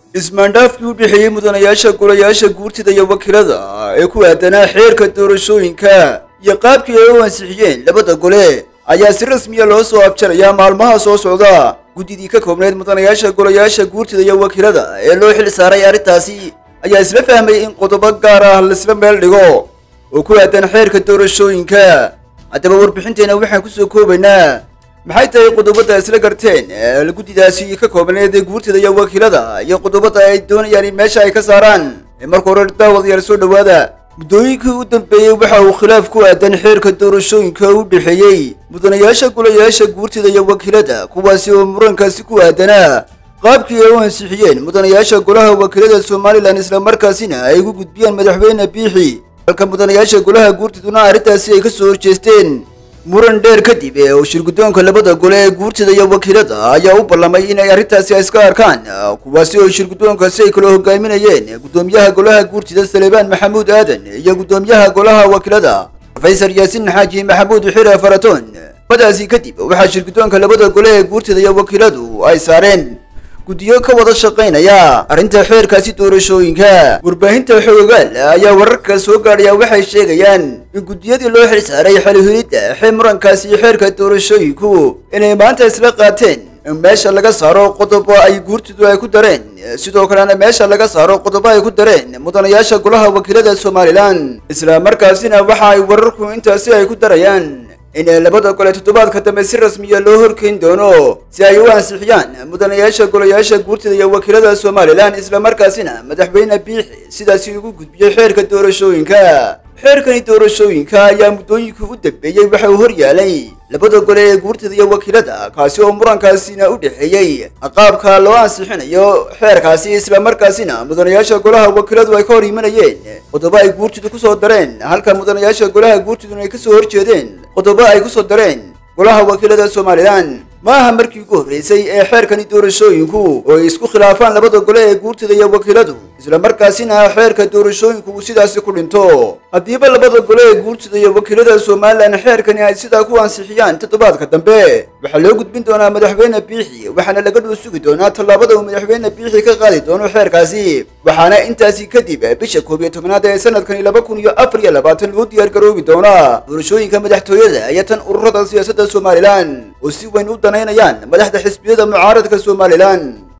ismaandhaafkii u dhexeeyey mudanayaasha golayaasha guurtida iyo wakiilada ee ku aadanaa xeerka doorashooyinka iyo qaabkii ay u ansixiyeen labada gole ayaa si rasmiya loo soo afjarayaa maalmaha soo socda guddidii ka koobneyd mudanayaasha golayaasha guurtida iyo wakiilada ee loo xil saaray arrintaasi ayaa isla fahmay in qodobo gaar ah laisla meel dhigo oo ku aadan xeerka doorashooyinka haddaba warbixinteena waxaan kusoo koobaynaa maxay tahay qodobada isla garteen ee guddidaasi ka koobneed guurtida iyo wakiilada iyo qodobada ay doonayaan in meesha ay ka saaraan ee marka hore daawadayaal soo dhowaada muddooyinkii u dambeeyey waxa uu khilaaf ku aadan xeerka doorashooyinka u dhexeeyey mudanayaasha golayaasha guurtida iyo wakiilada kuwaasi oo murankaasi ku aadanaa qaabkii ay u ansixiyeen mudanayaasha golaha wakiilada somalilan islamarkaasina ay ugu gudbiyeen madaxweyne biixi halka mudanayaasha golaha guurtiduna arrintaasi ay ka soo horjeesteen muran dheer kadib ee uu shirguddoonka labada gole ee guurtida iyo wakiilada ayaa u ballamay inay arrintaasi iska arkaan kuwaasi oo shirguddoonkaasi ay kala hogaaminayeen guddoomiyaha golaha guurtida salebaan maxamuud aadan iyo guddoomiyaha golaha wakiilada rofeysar yaasiin xaaji maxamuud xire faratoon badaasi kadib waxaa shirguddoonka labada gole ee guurtida iyo wakiiladu ay saareen guddiyo ka wada shaqaynaya arrinta xeerkaasi doorashooyinka warbaahinta xoogaal ayaa wararka soo gaadhaya waxay sheegayaan in guddiyadii loo xil saaray xalihilidda xee murankaasi xeerka doorashooyinku inay maanta isla qaateen in meesha laga saaro qodobo ay guurtidu ay ku dareen sidoo kalena meesha laga saaro qodobo ay ku dareen mudanayaasha golaha wakiilada somalilan isla markaasina waxa ay wararku intaasi ay ku darayaan in labada gole toddobaadka dambe si rasmiya loo horkeyn doono si ay u ansixiyaan mudanayaasha golayaasha guurtida iyo wakiilada somalilan islamarkaasina madaxweyne biixi sidaasi ugu gudbiyey xeerka doorashooyinka xeerkani doorashooyinka ayaa muddooyinkii u dambeeyey waxa uu hor yaalay labada gole ee guurtida iyo wakiilada kaasi oo murankaasina u dhexeeyey qaabka loo ansixinayo xeerkaasi islamarkaasina mudanayaasha golaha wakiiladu ay ka hor imanayeen qodobo ay guurtidu kusoo dareen halka mudanayaasha golaha guurtiduna ay kasoo horjeedeen qodobo ay kusoo dareen golaha wakiilada somalilan ma aha markii ugu horreysay ee xeerkani doorashooyinku oo ay isku khilaafaan labada gole ee guurtida iyo wakiiladu islamarkaasina xeerka doorashooyinku uu sidaasi ku dhinto haddiiba labada gole ee guurtida iyo wakiilada somalilan xeerkani ay sidaa ku ansixiyaan toddobaadka dambe waxaa loo gudbin doonaa madaxweyne biixi waxaana laga dhuu sugi doonaa tallaabada uu madaxweyne biixi ka qaadi doono xeerkaasi waxaana intaasi kadib bisha koob iyo tobnaad ee sanadkani laba kun iyo afar iyo labaatan loo diyaar garoobi doonaa doorashooyinka madaxtooyada iyo tan ururada siyaasadda somalilan oo si weyn u danaynayaan madaxda xisbiyada mucaaradka somalilan